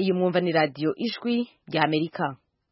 iyi mwumva ni radiyo ijwi rya amerika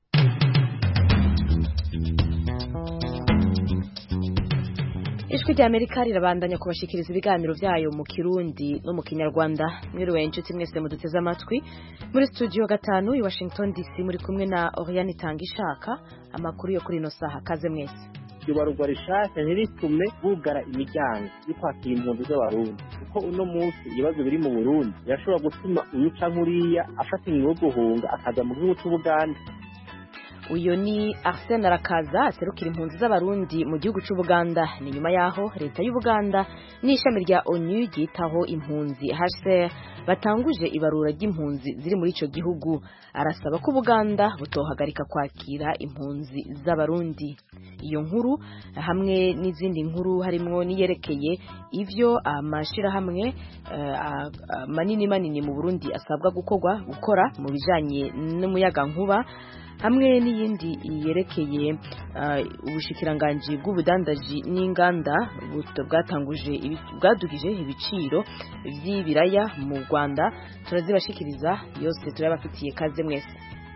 ijwi rya amerika rirabandanya kubashikiriza ibiganiro byayo mu kirundi no mu kinyarwanda mwiriwe inshuti mwese muduteze amatwi muri studio gatanu i washington dc muri kumwe na oriane itanga ishaka amakuru yo kuri ino saha kaze mwese ibarurwa rishasha ntiritume bugara imiryango yo kwakira impunzi z'abarundi kuko uno munsi ibibazo biri mu burundi birashobora gutuma uyu canke uriya afata ingingo yo guhunga akaza mu gihugu c'ubuganda uyu ni arsene arakaza aserukira impunzi z'abarundi mu gihugu c'ubuganda ni nyuma yaho leta y'ubuganda n'ishami rya onu ryitaho impunzi hcr batanguje ibarura ry'impunzi ziri muri ico gihugu arasaba ko ubuganda butohagarika kwakira impunzi z'abarundi iyo nkuru hamwe n'izindi nkuru harimwo niyerekeye ivyo amashirahamwe uh, manini manini mu burundi asabwa gukorwa gukora mu bijanye n'umuyagankuba hamwe n'iyindi yerekeye ubushikiranganji bw'ubudandaji n'inganda bwatanguje bwadugije ibiciro vy'ibiraya mu Rwanda turazibashikiriza yose turabafitiye kaze mwese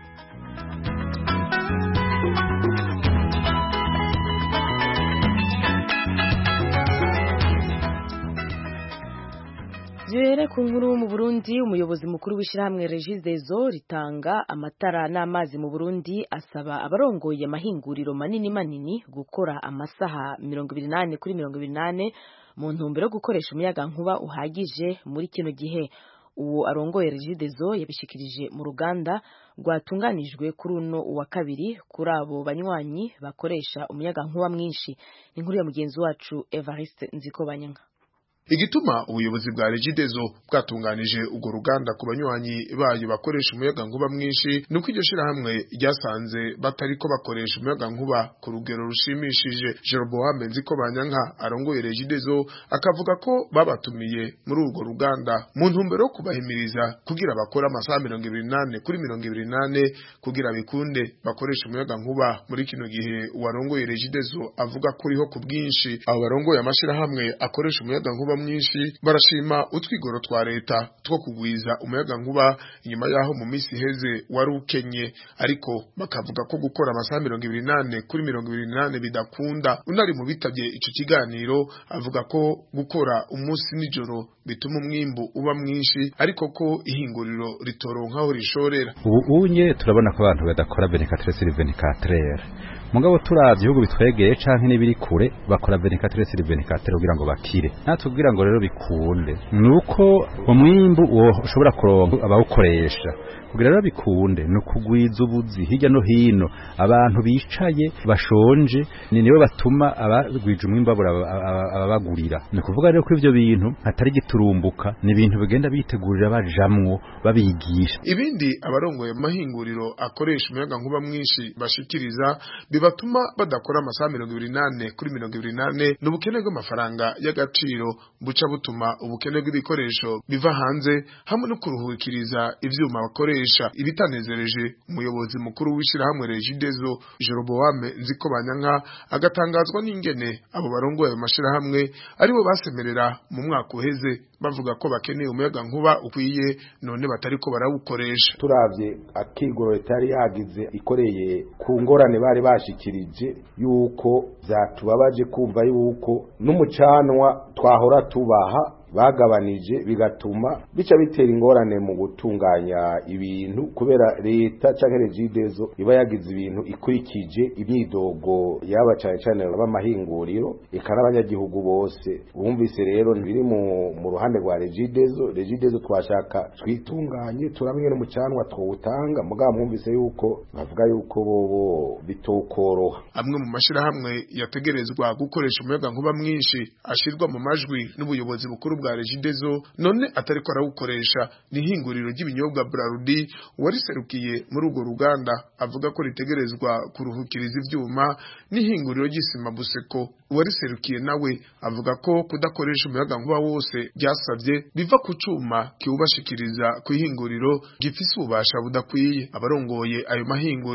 Duhere ku nkuru mu Burundi umuyobozi mukuru w'ishyirahamwe Regideso ritanga amatara n'amazi mu Burundi asaba abarongoye amahinguriro manini manini gukora amasaha 28 kuri 28 mu ntumbero yo gukoresha umuyaga nkuba uhagije muri kino gihe uwo arongoye Regideso yabishikirije mu ruganda rwatunganijwe kuri uno wa kabiri kuri abo banywanyi bakoresha umuyaga nkuba mwinshi inkuru ya mugenzi wacu Evariste Nzikobanyanga igituma ubuyobozi bwa regidezo bwatunganije urwo ruganda ku banywanyi bayo bakoresha umuyaga nkuba mwinshi nuko iryo shirahamwe ryasanze batariko bakoresha umuyaga nkuba ku rugero rushimishije Jeroboam Nziko Banyanka arongoye regidezo akavuga ko babatumiye muri urwo ruganda mu ntumbero yo kubahimiriza kugira bakore amasaha mirongo ibiri nane kuri mirongo ibiri nane kugira bikunde bakoresha umuyaga nkuba muri kino gihe uwarongoye regidezo avuga ko uriho ku bwinshi abo barongoye amashirahamwe akoresha umuyaga nkuba mwinshi barashima utwigoro twa leta two kugwiza umuyaga nkuba inyuma yaho mu misi iheze wari ukenye ariko bakavuga ko gukora amasaha mirongo ibiri nane kuri mirongo ibiri nane bidakunda unari mu bitabye ico kiganiro avuga ko gukora umunsi nijoro bituma umwimbu uba mwinshi ariko ko ihinguriro ritoronkaho rishorera ubu unye turabona ko abantu badakora 24 sur 24 mugabo turavye ibihugu bitwegeye canke n'ibiri kure bakora 24 sur 24 kugira ngo bakire natwe kugira ngo rero bikunde nuko umwimbu ushobora kuronka abawukoresha kugira rero bikunde ni ukugwiza ubuzi hirya no hino abantu bicaye bashonje ni nibo batuma abagwije umwimbu babura ababagurira ni ukuvuga rero ko ivyo bintu hatari giturumbuka ni ibintu bigenda bitegurira bajamwo babigisha ibindi abarongoye amahinguriro akoresha umuyaga nkuba mwinshi bashikiriza bibatuma badakora amasaha mirongo ibiri nane kuri mirongo ibiri nane ni ubukene bw'amafaranga y'agaciro buca butuma ubukene bw'ibikoresho biva hanze hamwe no kuruhukiriza ivyuma bakoresha ibitanezereje umuyobozi mukuru w'ishirahamwe Regideso Jeroboam Nziko Banyanka agatangazwa n'ingene abo barongoye ayo mashirahamwe aribo basemerera mu mwaka uheze bavuga ko bakeneye umuyaga nkuba ukwiye none batariko barawukoresha turavye akigoro leta yari yagize ikoreye ku ngorane bari bashikirije yuko vyatubabaje kumva yuko n'umucanwa twahora tubaha bagabanije bigatuma bica bitera ingorane mu gutunganya ibintu kubera leta canke regidezo iba yagize ibintu ikurikije imyidogo yaba cane cane b'amahinguriro eka n'abanyagihugu bose bumvise rero biri mu, mu ruhande rwa regidezo regidezo twashaka twitunganye turamenye n'umucanwa twowutanga mugabo mwumvise yuko bavuga yuko bobo bitokoroha amwe mu mashirahamwe yategerezwa gukoresha umuyaga nkuba mwinshi ashirwa mu majwi n'ubuyobozi bukuru bwa regidezo none atariko arawukoresha ni ihinguriro ry'ibinyobwa Brarudi wariserukiye muri urwo ruganda avuga ko ritegerezwa kuruhukiriza ivyuma n'ihinguriro ry'isima Buseko wariserukiye nawe avuga ko kudakoresha umuyaga nkuba wose byasabye biva ku cuma kiwubashikiriza ku ihinguriro gifise ububasha budakwiye abarongoye ayo mahinguriro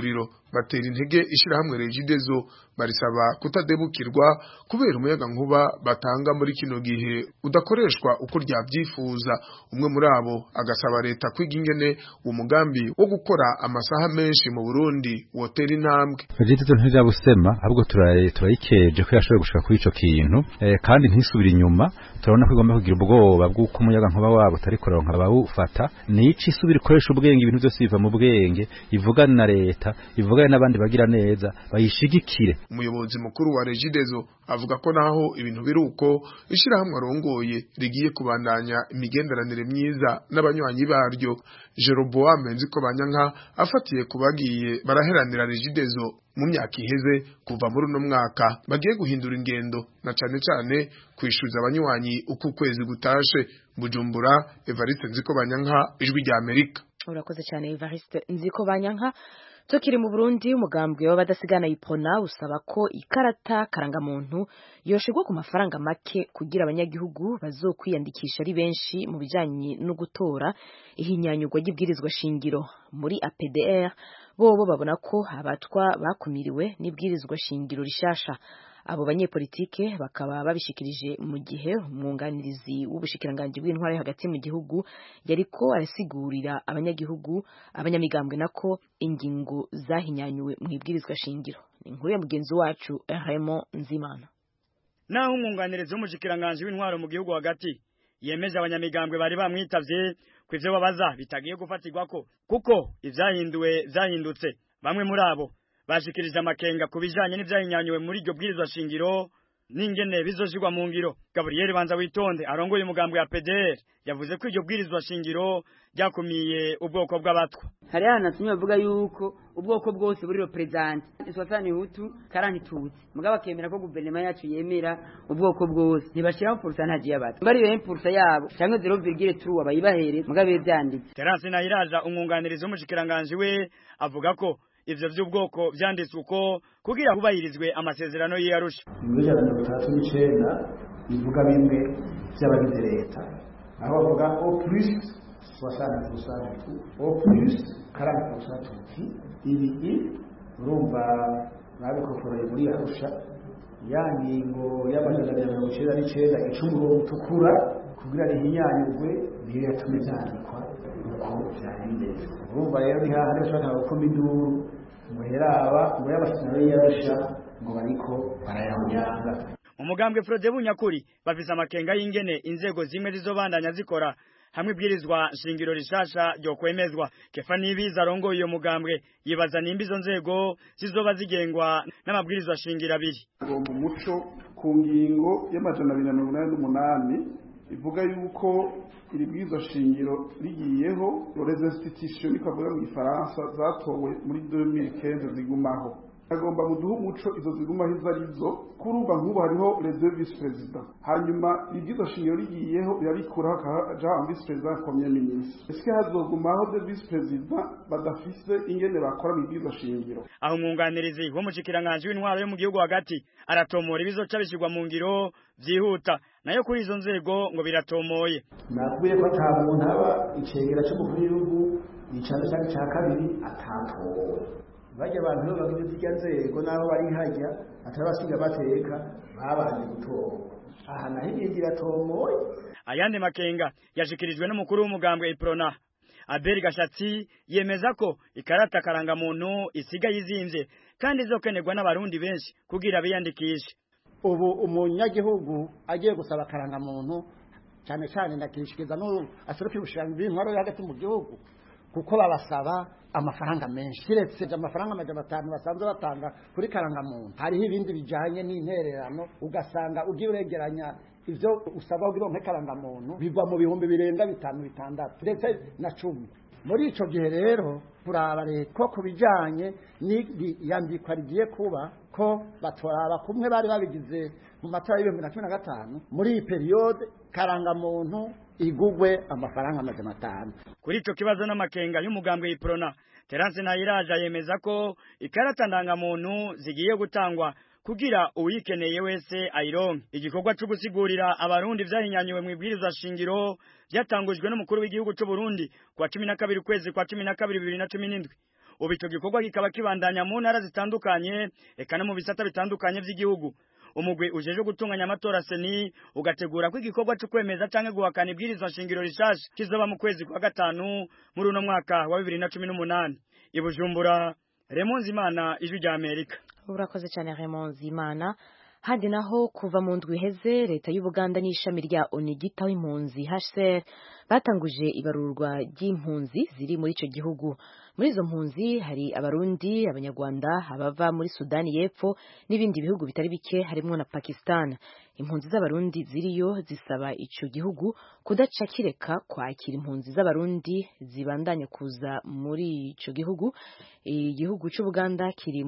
batera intege ishirahamwe Regidezo barisaba kutadebukirwa kubera umuyaga nkuba batanga muri kino gihe udakoreshwa uko ryavyifuza umwe muri abo agasaba leta kwiga ingene uwo mugambi wo gukora amasaha menshi mu Burundi wotera intambwe Regidezo ntiryabusema ahubwo turayikeje ko yashoboye gushika kuri ico kintu eh, kandi ntisubira inyuma turabona ko igomba kugira ubwoba bw'uko umuyaga nkuba wabo utari kuronka abawufata nici isubira ikoresha ubwenge ibintu byose biva mu bwenge ivugana na leta ivugana n'abandi bagira neza bayishigikire umuyobozi mukuru wa Regidezo avuga ko naho ibintu biri uko ishirahamwe arongoye rigiye kubandanya imigenderanire myiza n'abanywanyi baryo Jeroboam Nziko Banyanka afatiye kubagiye baraheranira Regidezo mu myaka iheze kuva muri uno mwaka bagiye guhindura ingendo na cane cane kwishuza abanywanyi uko ukwezi gutashe Bujumbura Evariste Nziko Banyanka ijwi rya Amerika urakoze cyane Evariste Nziko Banyanka tukiri mu Burundi umugambwe w'abadasigana ipona usaba ko ikarata karangamuntu yoshigwa ku mafaranga make kugira abanyagihugu bazokwiyandikisha ari benshi mu bijanye no gutora ihinyanyurwa ry'ibwirizwa shingiro muri APDR bobo babona ko abatwa bakumiriwe n'ibwirizwa shingiro rishasha abo banyepolitike bakaba babishikirije mu gihe umwunganirizi w'ubushikiranganje bw'intwara hagati mu gihugu yariko arasigurira abanyagihugu abanyamigambwe nako ingingo zahinyanyuwe mu ibwirizwa shingiro ni inkuru ya mugenzi wacu Raymond Nzimana naho umwunganirizi w'umushikiranganje w'intwaro mu gihugu hagati yemeje abanyamigambwe bari bamwitavye ku ivyo babaza bitagiye gufatirwako kuko ivyahinduwe vyahindutse bamwe muri abo bashikirije amakenga ku bijanye n'ivyahinyanyuwe muri iryo bwirizwa shingiro n'ingene bizoshirwa mu ngiro Gabriel Banza witonde arongoye umugambo ya PDR yavuze ko iryo bwirizwa shingiro ryakumiye ubwoko bw'abatwa hari hanatumye bavuga yuko ubwoko bwose buri represent iswatani hutu karanti tutsi mugabo akemera ko guverinoma yacu yemera ubwoko bwose ntibashiraho pourcentage y'abatwa bari yo impulsa yabo canke 0,3 abayibahere mugabo byanditse Terence Nahiraja umwunganirizi w'umushikiranganje we avuga ko ivyo vy'ubwoko vyanditswe uko kugira hubahirizwe amasezerano y'Arusha muri ijana mirongo itandatu n'icenda bivuga bimwe vy'abagize leta aho bavuga o plus soixante pourcent du au plus quarante pourcent tuti ibi urumva babikokoreye muri Arusha ya ngingo y'amajana abiri na mirongo icenda n'icenda ica umurongo utukura kugira rihinyanyurwe niyo yatumye vyandikwa uko vyari bimeze urumva rero ni hahandi bashobora gukoma induru muheraba ngo y'amasezerano y'Arusha ngo bariko barayahunyanga umugambwe Frode Bunyakuri bafise amakenga y'ingene inzego zimwe zizobandanya zikora hamwe ibwirizwa shingiro rishasha ryo kwemezwa kefa nibiza arongoye iyo mugambwe yibaza nimba izo nzego zizoba zigengwa n'amabwirizwa shingiro abiri mu muco ku ngingo y'amajana abiri na mirongo inani n'umunani ivuga yuko iri bwirizwa shingiro rigiyeho les institutions niko bavuga mu gifaransa zatowe muri 2015 zigumaho agomba muduha umuco izo zigumaho izo arizo kurumva nk'ubu hariho les deux vice présidents hanyuma ibwirizwa shingiro rigiyeho birabikuraho akaja un vice président premier ministre eske hazogumaho deux vice présidents badafise ingene bakora mu ibwirizwa shingiro aho umwunganirizi w'umushikiranganje w'intwaro yo mu gihugu hagati aratomora ibizoca bishyirwa mu ngiro vyihuta nayo kuri izo nzego ngo biratomoye nakubwiye ko ata muntu aba icegera c'umukuru w'igihugu icano canke ca kabiri atatowe bajya abantu rero bagize zirya nzego n'aho bari hajya atari basiga bateka babanje gutorwa aha naho ibindi iratomoye ayandi makenga yashikirijwe n'umukuru w'umugambwe iprona Abel Gashatsi yemeza ko ikarata karangamuntu isigaye izimvye kandi izokenerwa n'abarundi benshi kugira biyandikishe ubu umunyagihugu agiye gusaba karangamuntu cyane cyane ndakishikiriza n'ubu aseruka ibushirango b'intwaro hagati mu gihugu kuko babasaba amafaranga menshi kiretse amafaranga amajana atanu basanzwe batanga kuri karangamuntu hariho ibindi bijanye n'intererano ugasanga ugiye uregeranya ivyo usaba kugira ngo karangamuntu bigwa mu bihumbi birenga bitanu bitandatu ndetse na cumi muri ico gihe rero turaba leta ko kubijanye n'iyandikwa rigiye kuba ko batoraba kumwe bari babigize mu matora y'ibihumbi na cumi na gatanu muri iyi periyode karangamuntu igugwe amafaranga amajana atanu kuri ico kibazo n'amakenga y'umugambwe iprona Terence Nayiraja yemeza ko ikarata ndangamuntu zigiye gutangwa kugira uyikeneye wese ayironke igikorwa cyo gusigurira abarundi vyahinyanyuwe mu ibwirizwa shingiro byatangujwe n'umukuru w'igihugu cy'u Burundi kwa 12 kwezi kwa 12 2017 ubu ico gikorwa kikaba kibandanya mu ntara zitandukanye eka no mu bisata bitandukanye vy'igihugu umugwi ujeje gutunganya amatora seni ugategura ko igikorwa cyo kwemeza canke guhakana ibwirizwa nshingiro rishasha kizoba mu kwezi kwa gatanu muri uno mwaka wa bibiri na cumi n'umunani i bujumbura remonzi imana ijwi rya amerika urakoze cyane remonzi imana handi naho kuva mu ndwi iheze leta y'ubuganda n'ishami rya onigita w'impunzi hcr batanguje ibarurwa ry'impunzi ziri muri icyo gihugu muri izo mpunzi hari abarundi abanyarwanda abava muri sudani y'epfo n'ibindi bihugu bitari bike harimo na pakistan impunzi z'abarundi ziriyo zisaba icyo gihugu kudaca kireka kwakira impunzi z'abarundi zibandanya kuza muri icyo gihugu igihugu cy'ubuganda kiri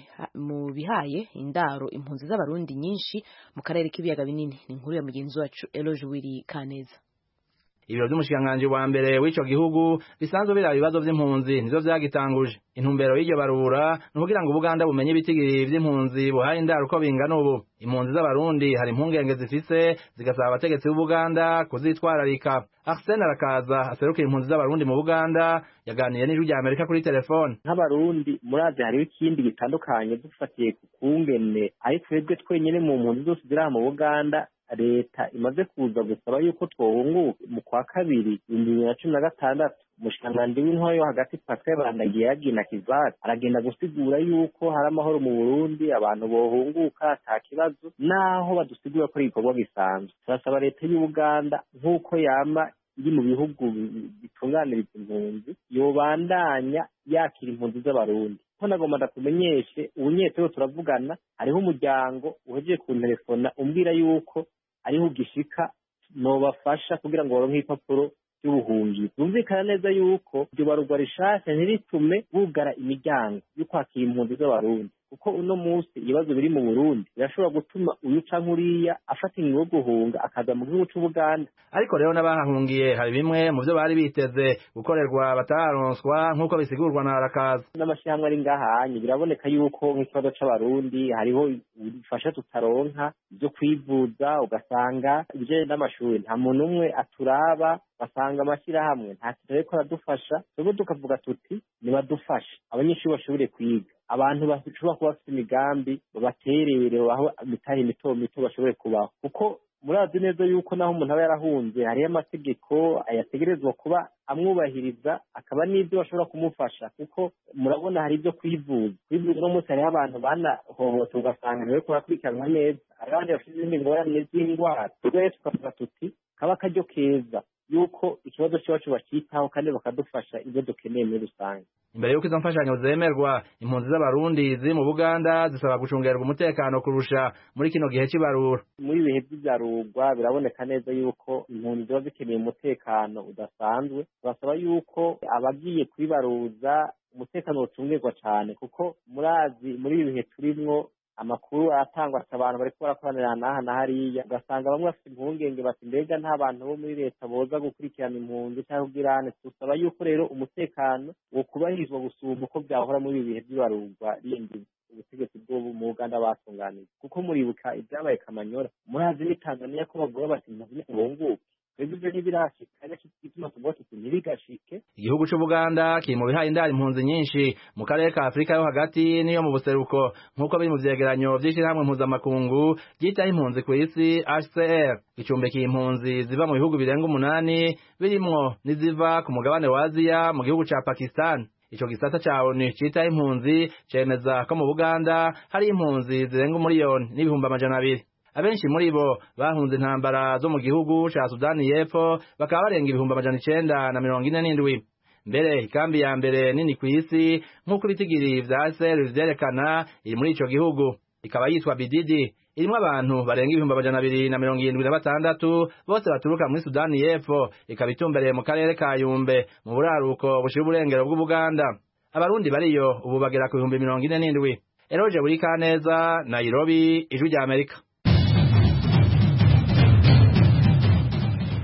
mu bihaye indaro impunzi z'abarundi nyinshi mu karere k'ibiyaga binini ni inkuru ya mugenzi wacu eloge wiri kaneza ibiro by'umushikiranganji wa mbere w'ico gihugu bisanzwe biraba ibibazo vy'impunzi nivyo vyagitanguje intumbero y'iryo barura ni ukugira ngo ubuganda bumenye ibitigiri vy'impunzi buhaye indaro uko bingana ubu impunzi z'abarundi hari impungenge zifise zigasaba abategetsi b'ubuganda kuzitwararika arsene arakaza aserukira impunzi z'abarundi mu buganda yaganiye n'ijwi rya amerika kuri telefone nk'abarundi murazi hariho ikindi gitandukanye dufatiye ku kungene ari twebwe twenyene mu mpunzi zose ziri aha mu buganda leta imaze kuza gusaba yuko twohunguka mu kwa kabiri ibihumbi bibiri na cumi na gatandatu umushikiranganji w'intwaro yo hagati pascal bandagiye yagina kivati aragenda gusigura yuko hari amahoro mu burundi abantu bohunguka ata kibazo naho badusigura ko ari igikorwa gisanzwe turasaba leta y'ubuganda nk'uko yama iri mu bihugu bitunganiriza impunzi yobandanya yakira impunzi z'abarundi ko nagomba ndakumenyeshe ubunyetero turavugana hariho umuryango uhejeje kuntelefona umbwira yuko ariho ugishika nobafasha kugira ngo baronke ibipapuro by'ubuhungiro byumvikana neza yuko iryo barurwa rishasha ntiritume bugara imiryango yo kwakira impunzi z'abarundi kuko uno munsi ibibazo biri mu burundi birashobora gutuma uyu canke uriya afata ingingo yo guhunga akaza mu gihugu c'ubuganda ariko rero n'abahahungiye hari bimwe mu vyo bari biteze gukorerwa batararonswa nk'uko bisigurwa na arakaza n'amashyirahamwe ari ngahanye biraboneka yuko nk'ikibazo c'abarundi hariho ubufasha tutaronka ibyo kwivuza ugasanga ibijanye n'amashuri nta muntu umwe aturaba basanga amashyirahamwe nta kintu ariko aradufasha twebwe tukavuga tuti nibadufashe abanyeshuri bashobore kwiga abantu bashobora kuba bafite imigambi babaterere babaho imitahe mito mito bashobore kubaho kuko murazi neza yuko naho umuntu aba yarahunze hariho amategeko ayategerezwa kuba amwubahiriza akaba n'ibyo bashobora kumufasha kuko murabona hari ibyo kwivuza kwivuza uno munsi hariho abantu banahohote ugasanga ntiwe kurakurikiranwa neza hari abandi bafite izindi ngorane z'indwara rero tukavuga tuti kaba akaryo keza yuko ikibazo cyacu bakitaho kandi bakadufasha ibyo dukeneye muri rusange imbere y'uko izo mfashanyo zemerwa impunzi z'abarundi ziri mu buganda zisaba gucungerwa umutekano kurusha muri kino gihe cy'ibarura muri ibihe by'ibyarurwa biraboneka neza yuko impunzi ziba zikeneye umutekano udasanzwe turasaba yuko abagiye kubibaruza umutekano ucungerwa cyane kuko murazi muri ibi bihe turimwo amakuru aratangwa ati abantu bariko barakoranira n'aha na hariya ugasanga bamwe bafite impungenge bati mbega nta bantu bo muri leta boza gukurikirana impunzi cyangwa ubwirane dusaba yuko rero umutekano wo kubahirizwa gusumba uko byahora muri ibi bihe by'ibarurwa rindi ubutegetsi bwo mu uganda batunganije kuko muribuka ibyabaye kamanyora murazi ni tanzania ko bavuga bati impunzi ntibunguke twebwe ibyo ntibirashika ariko igituma tuvuga tuti ntibigashike igihugu c'ubuganda kiri mu bihaye indaro impunzi nyinshi mu karere ka afurika yo hagati n'iyo mu buseruko nk'uko biri mu vyegeranyo vy'ishirahamwe mpuzamakungu ryitaho impunzi kw'isi hcr gicumbikiye impunzi ziva mu bihugu birenga umunani birimwo n'iziva ku mugabane wa aziya mu gihugu ca pakistan ico gisata ca onu citaho impunzi cemeza ko mu buganda hari impunzi zirenga umuriyoni n'ibihumbi amajana abiri abenshi muri bo bahunze intambara zo mu gihugu ca sudani y'epfo bakaba barenga ibihumbi amajana icenda na mirongo ine n'indwi mbere ikambi ya mbere nini kw'isi nk'uko ibitigiri vya sr vyerekana iri muri ico gihugu ikaba yitwa bididi irimwo abantu barenga ibihumbi amajana abiri na mirongo irindwi na batandatu bose baturuka muri sudani y'epfo ikaba itumbereye mu karere ka yumbe mu buraruko bushira uburengero bw'ubuganda abarundi bariyo ubu bagera ku bihumbi mirongo ine n'indwi eroje buri kaneza nairobi ijwi rya amerika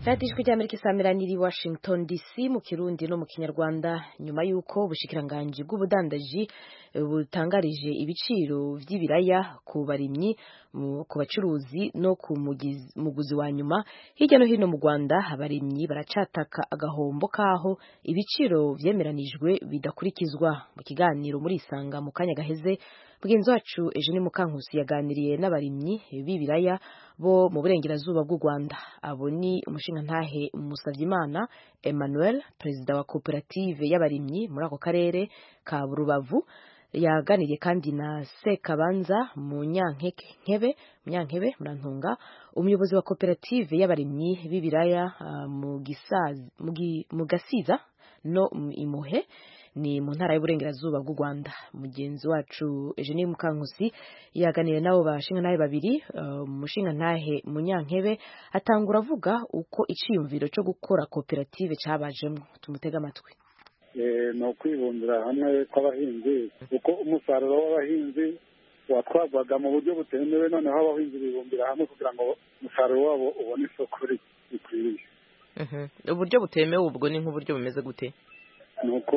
radiyo ijwi ry'amerika isamiraniye i washington dc mu kirundi no mu kinyarwanda nyuma y'uko ubushikiranganji bw'ubudandaji butangarije ibiciro by'ibiraya ku barimyi ku bacuruzi no ku muguzi wa nyuma hirya no hino mu rwanda abarimyi baracataka agahombo k'aho ibiciro vyemeranijwe bidakurikizwa mu kiganiro muri isanga mu kanya gaheze mugenzi wacu eugene mukankusi yaganiriye n'abarimyi b'ibiraya bo mu burengerazuba bw'u rwanda abo ni umushingantahe musavyimana emmanuel perezida wa koperative y'abarimyi muri ako karere ka rubavu yaganiriye kandi na sekabanza munyankebe munyankebe murantunga umuyobozi wa koperative y'abarimyi b'ibiraya uh, mu gasiza no imuhe ni mu ntara y'uburengerazuba bw'u Rwanda mugenzi wacu Eugenie Mukankusi yaganiriye nabo bashingantahe babiri umushingantahe uh, munyankebe atangura avuga uko iciyumviro cyo gukora koperative cabajemo tumutega amatwi ni ukwibumbira hamwe kw'abahinzi kuko umusaruro w'abahinzi watwarwaga mu buryo butemewe noneho abahinzi bibumbira hamwe kugira ngo umusaruro wabo ubone isoko rikwiriye uburyo butemewe ubwo ni nk'uburyo bumeze gute ni uko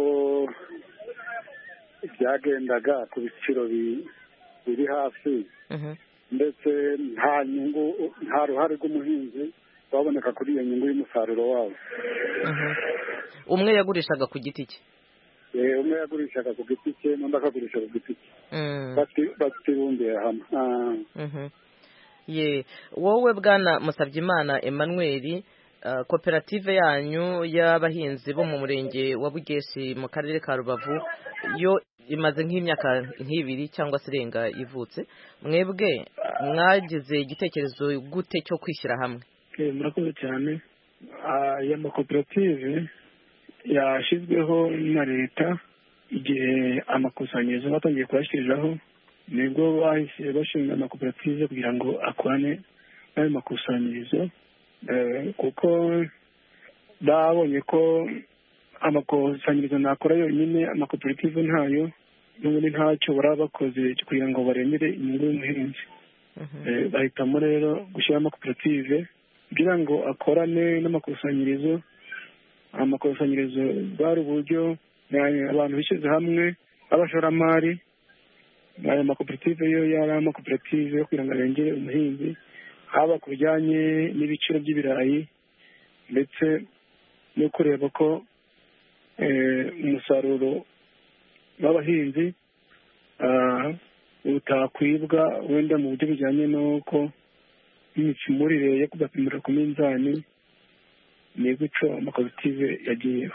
byagendaga ku biciro biri hasi ndetse nta nyungu nta ruhare rw'umuhinzi rwaboneka kuri iyo nyungu y'umusaruro wabo umwe yagurishaga ku giti cye umwe yagurishaga ku giti cye n'undi akagurisha ku giti cye batibumbiye hamwe ye wowe bwana musabyimana emmanuel koperative yanyu y'abahinzi bo mu murenge wa bugeshi mu karere ka rubavu yo imaze nk'imyaka nk'ibiri cyangwa se irenga ivutse mwebwe mwagize igitekerezo gute cyo kwishyira hamwe murakoze cyane aya makoperative yashyizweho na leta igihe amakusanyirizo batangiye kuyashyiriraho nibwo bahise bashinga amakoperative kugira ngo akorane n'ayo makusanyirizo kuko babonye ko amakusanyirizo ntakora yonyine amakoperative ntayo n'ubundi ntacyo baraba bakoze kugira ngo baremere inyungu y'umuhinzi bahitamo rero gushyiraho amakoperative kugira ngo akorane n'amakusanyirizo amakusanyirizo bwari uburyo abantu bishyize hamwe b'abashoramari aya makoperative yo yari amakoperative yo kugira ngo arengere umuhinzi haba ku bijyanye n'ibiciro by'ibirayi ndetse no kureba ko umusaruro w'abahinzi utakwibwa wenda mu buryo bujyanye n'uko imicimurire yo kugapimira ku minzani ni gutyo amakoperative yagiyeho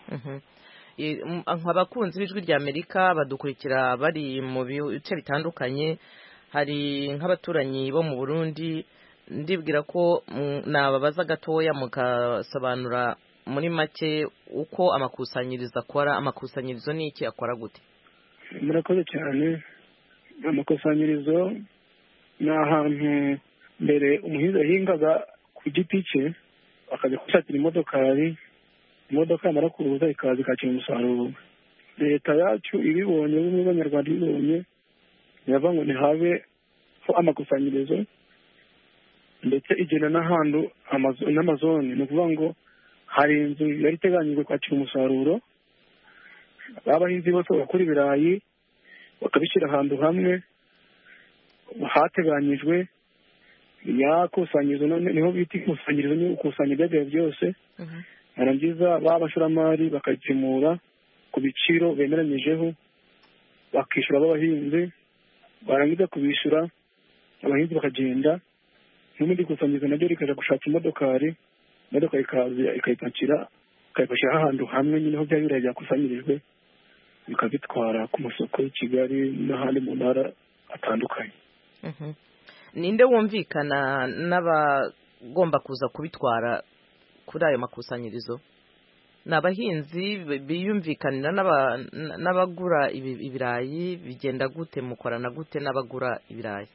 abakunzi b'ijwi rya amerika badukurikira bari mu bice bitandukanye hari nk'abaturanyi bo mu burundi ndibwira ko nababaza gatoya mugasobanura muri make uko amakusanyirizo akora amakusanyirizo ni iki akora gute murakoze cyane amakusanyirizo ni ahantu mbere umuhinzi yahingaga ku giti cye akajya gushakira imodokari imodoka yamara kuza ikaza ikakira umusaruro leta yacu ibibonye bimwe b'abanyarwanda ibibonye biravuga ngo ntihabe amakusanyirizo ndetse igena n'ahantu n'amazone ni ukuvuga ngo hari inzu yari iteganyijwe kwakira umusaruro abahinzi bose bakora ibirayi bakabishyira ahantu hamwe hateganyijwe yakusanyirizo niho bita ikusanyirizo ni gukusanya ibyagera byose barangiza ba bashoramari bakabipimura ku biciro bemeranyijeho bakishyura abahinzi barangiza kubishyura abahinzi bakagenda n'ubundi kusanyirizo naryo rikajya gushaka imodokari imodoka ikaza ikayipakira ikayipakira ahantu hamwe nyine aho bya birayi byakusanyirijwe bikabitwara ku masoko y'i kigali n'ahandi mu ntara atandukanye ninde wumvikana n'abagomba kuza kubitwara kuri ayo makusanyirizo ni abahinzi biyumvikanira n'abagura ibirayi bigenda gute mukorana gute n'abagura ibirayi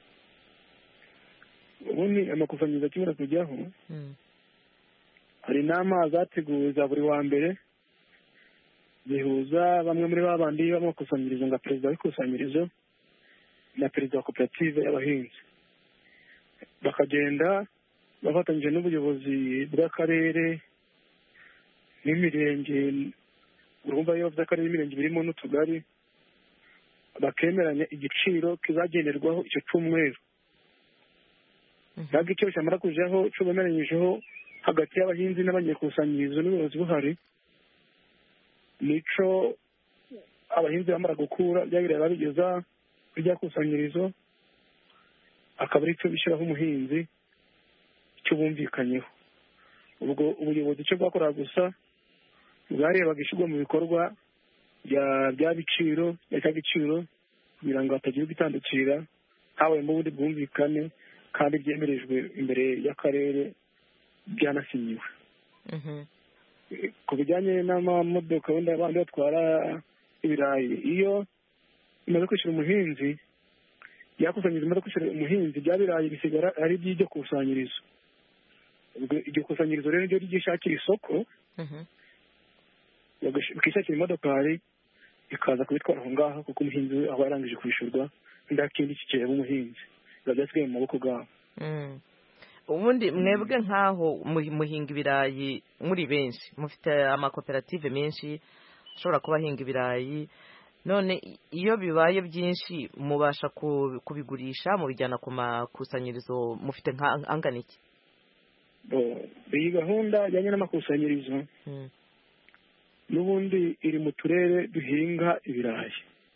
ubundi amakusanyirizo akimara kujyaho hari inama zateguwe za buri wa mbere zihuza bamwe muri ba bandi b'amakusanyirizo nka perezida w'ikusanyirizo na perezida wa koperative y'abahinzi bakagenda bafatanyije n'ubuyobozi bw'akarere n'imirenge urumva iyo by'akarere n'imirenge birimo n'utugari bakemeranya igiciro kizagenerwaho icyo cyumweru ntabwo icyo cyamara kujaho cyo bemeranyijeho hagati y'abahinzi n'abanyekusanyirizo n'ubuyobozi buhari nico abahinzi bamara gukura bya biraya babigeza kuri rya kusanyirizo akaba ari cyo bishyiraho umuhinzi icyo bumvikanyeho ubwo ubuyobozi icyo bwakoraga gusa bwarebaga ishyirwa mu bikorwa bya biciro bya cya giciro kugira ngo hatagira ubitandukira habayemo ubundi bwumvikane kandi byemerejwe imbere y'akarere byanasinyiwe ku bijyanye n'amamodoka wenda abandi batwara ibirayi iyo bimaze kwishyura umuhinzi yakusanyiriza imaze kwishyura umuhinzi bya birayi bisigara ari iby'iryo kusanyirizo iryo kusanyirizo rero ryo ryishakira isoko bikishakira imodokari ikaza kubitwara aho ngaho kuko umuhinzi aba yarangije kwishyurwa nta kindi kikireba umuhinzi biba byasigaye mu maboko bwabo ubundi mwebwe nk'aho muhinga ibirayi muri benshi mufite amakoperative menshi ashobora kuba ahinga ibirayi none iyo bibaye byinshi mubasha kubigurisha mubijyana ku makusanyirizo mufite nk'angana iki iyi gahunda ijyanye n'amakusanyirizo n'ubundi iri mu turere duhinga ibirayi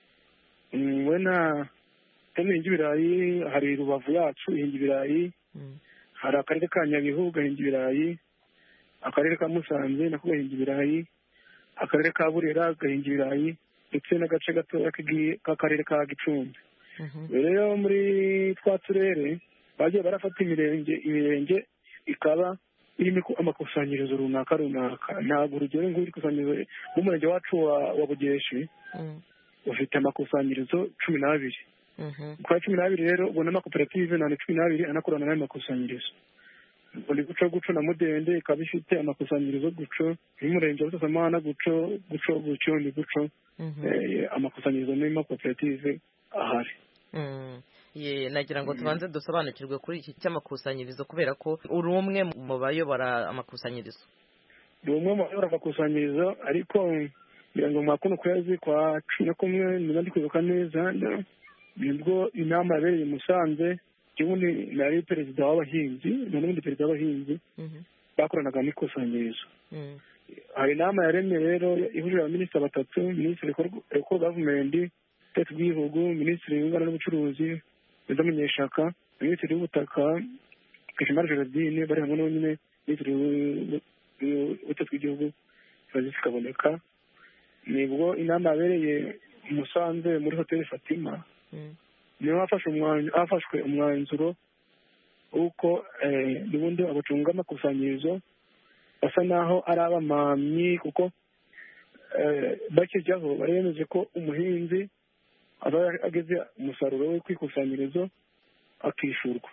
wena tuhinga ibirayi hari rubavu yacu ihinga ibirayi hari akarere ka nyabihu gahinga ibirayi akarere ka musanze nako gahinga ibirayi akarere ka burera gahinga ibirayi ndetse n'agace gatoya k'akarere ka gicumbi rero muri twa turere bagiye barafata imirenge imirenge ikaba irimo amakusanyirizo runaka runaka ntabwo urugero nk'iri kusanyirizo nk'umurenge wacu wa bugeshi ufite amakusanyirizo cumi n'abiri kwa cumi n'abiri rero ubona amakoperative nane cumi n'abiri anakorana n'ayo makusanyirizo buri guco guco na mudende ikaba ifite amakusanyirizo guco y'umurenge wa busasamana guco guco guco ni guco amakusanyirizo n'amakoperative ahari ye nagira ngo tubanze dusobanukirwe kuri iki cy'amakusanyirizo kubera ko uri umwe mu bayobora amakusanyirizo ni umwe mu bayobora amakusanyirizo ariko ngira ngo mwa kuno kwezi kwa cumi na kumwe niba ndi kwibuka neza nibwo inama yabereye i musanze ubundi nari perezida w'abahinzi na n'ubundi perezida w'abahinzi bakoranaga n'ikusanyirizo hari inama yaremye rero ihurira abaminisitiri batatu minisitiri eko gavumenti utetse bw'igihugu minisitiri w'inganda n'ubucuruzi perezida munyeshaka minisitiri w'ubutaka kashimari gerardine bari hamwe n'unyine minisitiri w'ubutetse bw'igihugu francis kaboneka nibwo inama yabereye i musanze muri hoteli fatima niho hafashwe umwanzuro w'uko n'ubundi abacunga amakusanyirizo basa naho ari abamamyi kuko bakijyaho bari bemeje ko umuhinzi aba ageze umusaruro we ku ikusanyirizo akishyurwa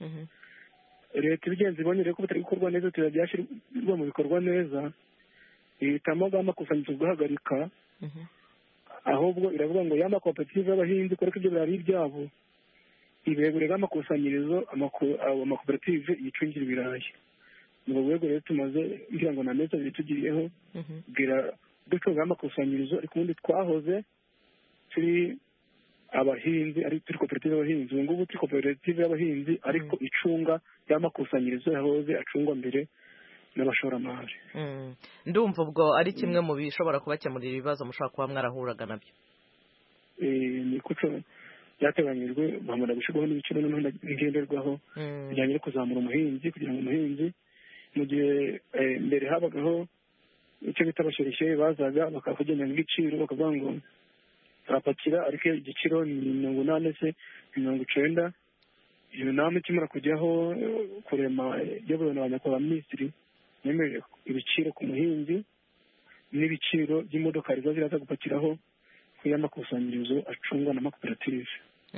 leta ibigenzi ibonye rero ko bitari gukorwa neza tuba byashyirwa mu bikorwa neza ihitamo amakusanyirizo guhagarika ahubwo iravuga ngo ya makoperative y'abahinzi kubera ko ibyo birari ibyabo ibegurira amakusanyirizo amakoperative yicungira ibirayi ni rwego rero tumaze ngira ngo na meza abiri tugiriyeho bwira ducunga amakusanyirizo ariko ubundi twahoze turi abahinzi ari turi koperative y'abahinzi ubu ngubu turi koperative y'abahinzi ariko icunga y'amakusanyirizo yahoze acungwa mbere n'abashoramari ndumva ubwo ari kimwe mu bishobora kubakemurira ibibazo mushobora kuba mwarahuraga nabyo ni kuco byateganyijwe bamara gushyirwaho n'ibiciro noneho ngenderwaho bijyanye no kuzamura umuhinzi kugira ngo umuhinzi mu gihe mbere habagaho icyo bita abashereshe bazaga bakakugenera igiciro bakavuga ngo turapakira ariko igiciro ni mirongo inani se mirongo icenda iyo nama ikimara kujyaho kurema iyobowe na ba nyakubahwa minisitiri yemeje ibiciro ku muhinzi n'ibiciro by'imodoka riba ziraza gupakiraho ku y'amakusanyirizo acungwa n'amakoperative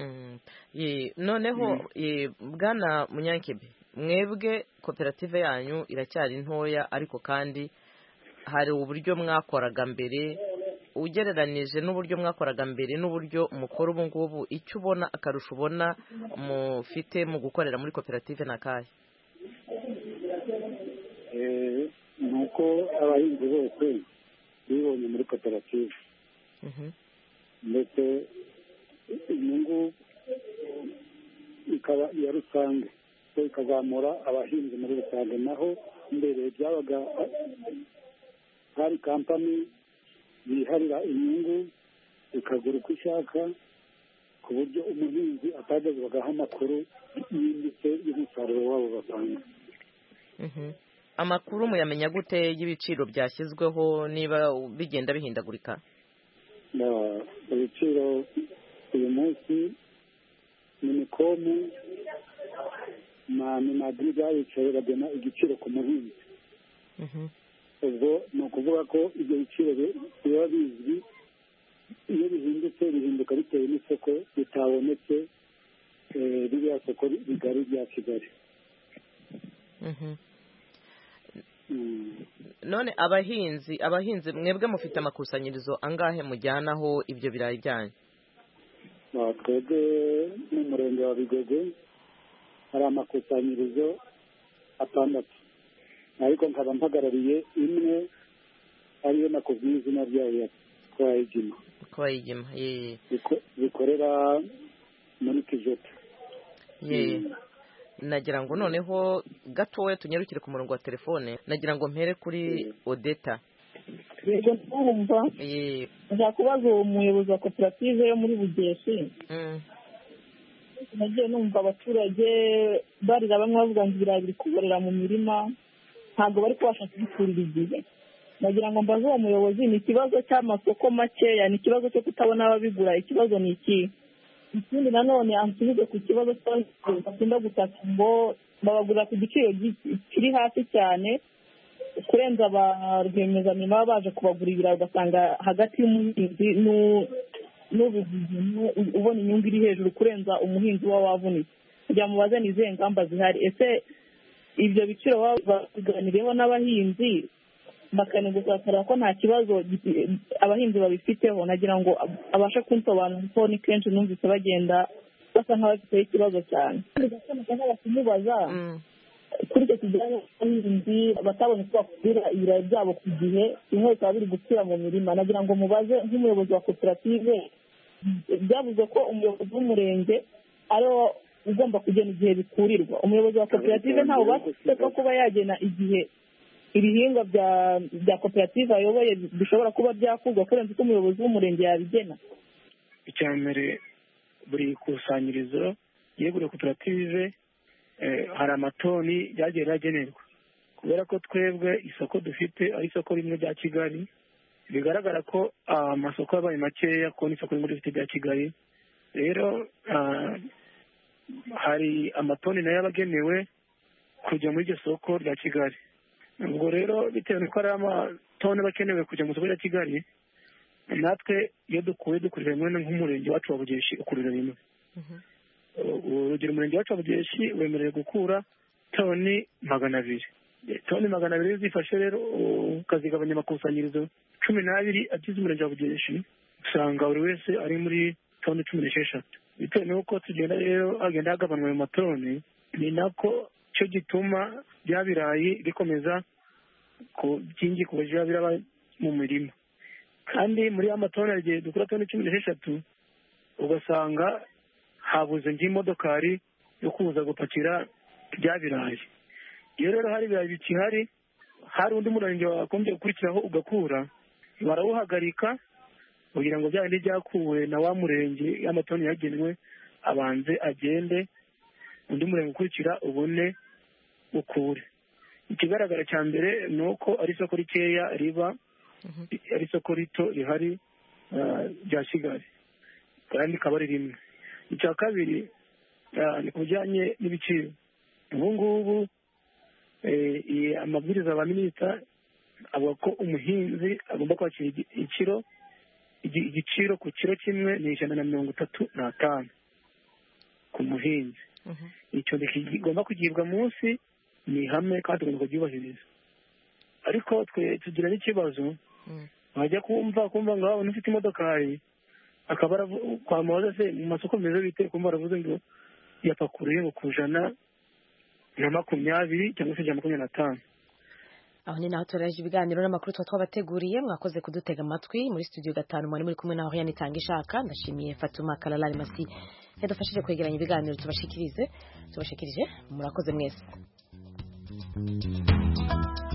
noneho bwana munyankebe mwebwe koperative yanyu iracyari ntoya ariko kandi hari uburyo mwakoraga mbere ugereranije n'uburyo mwakoraga mbere n'uburyo mukora ubu ngubu icyo ubona akarusho ubona mufite mu gukorera muri koperative ni akahe abahinzi bose bibonye muri koperative ndetse inyungu ikaba iya rusange so ikazamura abahinzi muri rusange naho mbere byabaga hari kampani yiharira inyungu ikagura uko ishaka ku buryo umuhinzi atagezwagaho amakuru yimbitse y'umusaruro wabo batanga amakuru muyamenya gute y'ibiciro byashyizweho niba bigenda bihindagurika ibiciro uyu munsi minikomu na minagiri byabicaye bagena igiciro ku muhinzi ubwo ni ukuvuga ko ibyo biciro biba bizwi iyo bihindutse bihinduka bitewe n'isoko ritabonetse ririya soko rigari rya kigali none abahinzi abahinzi mwebwe mufite amakusanyirizo angahe mujyanaho ibyo birayi byanyu twebwe mu murenge wa bigogwe hari amakusanyirizo atandatu ariko nkaba mpagarariye imwe ariyo nakubwiye izina ryayo ya twayigima twayigima bikorera muri kijota ye nagira ngo noneho gatoya tunyarukire ku murongo wa telefone nagira ngo mpere kuri odeta yego ndumva nshaka kubaza uwo muyobozi wa koperative yo muri bugeshi nagiye numva abaturage barira bamwe bavuga ngo ibirayi biri kuborera mu mirima ntabwo bari kubasha kubikurira igihe nagira ngo mbaze uwo muyobozi ni ikibazo cy'amasoko makeya ni ikibazo cyo kutabona ababigura ikibazo ni iki ikindi nanone ansubize ku kibazo bakunda gutaka ngo babagurira ku giciro kiri hasi cyane kurenza ba rwiyemezamirimo baba baje kubagura ibirayi ugasanga hagati y'umuhinzi n'ubuguzi ubona inyungu iri hejuru kurenza umuhinzi uba wavunitse kugira ngo mubaze ni izihe ngamba zihari ese ibyo biciro baba babiganiriyeho n'abahinzi bakanegusakara ko nta kibazo abahinzi babifiteho nagira ngo abashe kunsobanura ko ni kenshi numvise bagenda basa nk'abafiteho ikibazo cyane kandi kumubaza kuri icyo kijyanye n'abahinzi batabonye uko bakugurira ibirayi byabo ku gihe bimwe bikaba biri gupfira mu mirima nagira ngo mubaze nk'umuyobozi wa koperative byavuze ko umuyobozi w'umurenge ariwo ugomba kugena igihe bikurirwa umuyobozi wa koperative ntawe ubasha ko kuba yagena igihe ibihingwa bya koperative ayoboye bishobora kuba byakurwa kurenza uko umuyobozi w'umurenge yabigena icya mbere buri kusanyirizo yeguriye koperative hari amatoni ryagiye riragenerwa kubera ko twebwe isoko dufite ari isoko rimwe rya kigali bigaragara ko amasoko yabaye makeya kubona isoko rimwe dufite rya kigali rero hari amatoni nayo abagenewe kujya muri iryo soko rya kigali ubwo rero bitewe n'uko ari amatoni aba akenewe kujya mu isoko rya kigali natwe iyo dukuye dukurira rimwe nk'umurenge wacu wa bugeshi ukurira rimwe urugero umurenge wacu wa bugeshi wemerewe gukura toni magana abiri toni magana abiri iyo zifashe rero ukazigabanya amakusanyirizo cumi n'abiri agize umurenge wa bugeshi usanga buri wese ari muri toni cumi n'esheshatu bitewe n'uko tugenda rero hagenda hagabanwa ayo matoni ni nako cyo gituma bya birayi bikomeza ku byingi ku buryo biraba mu mirima kandi muri ya matoni hari igihe dukora toni cumi n'esheshatu ugasanga habuze nk'imodokari yo kuza gupakira bya birayi iyo rero hari ibirayi bikihari hari undi murenge wagombye gukurikiraho ugakura barawuhagarika kugira ngo bya bindi byakuwe na wa murenge y'amatoni yagenwe abanze agende undi murenge ukurikira ubone ukure ikigaragara cya mbere ni uko ari isoko rikeya riba ari isoko rito rihari rya kigali kandi rikaba ari rimwe icya kabiri ni ku bijyanye n'ibiciro ubu ngubu amabwiriza ya minisita avuga ko umuhinzi agomba kwakira ikiro igiciro ku kiro kimwe ni ijana na mirongo itatu n'atanu ku muhinzi icyo kigomba kugibwa munsi ni ihame kandi tugomba kubyubahiriza ariko twe tugira n'ikibazo wajya kumva kumva ngo waba ufite imodokari akaba kwamaza se mu masoko meza bite kumva baravuze ngo yapakuruye ngo ku ijana na makumyabiri cyangwa se ijana na makumyabiri n'atanu aho ni naho turaje ibiganiro n'amakuru tuba twabateguriye mwakoze kudutega amatwi muri studio gatanu mwari muri kumwe naho yanitanga ishaka ndashimiye Fatuma Kalalari Masi yadufashije kwegeranya ibiganiro tubashikirize tubashikirije murakoze mwese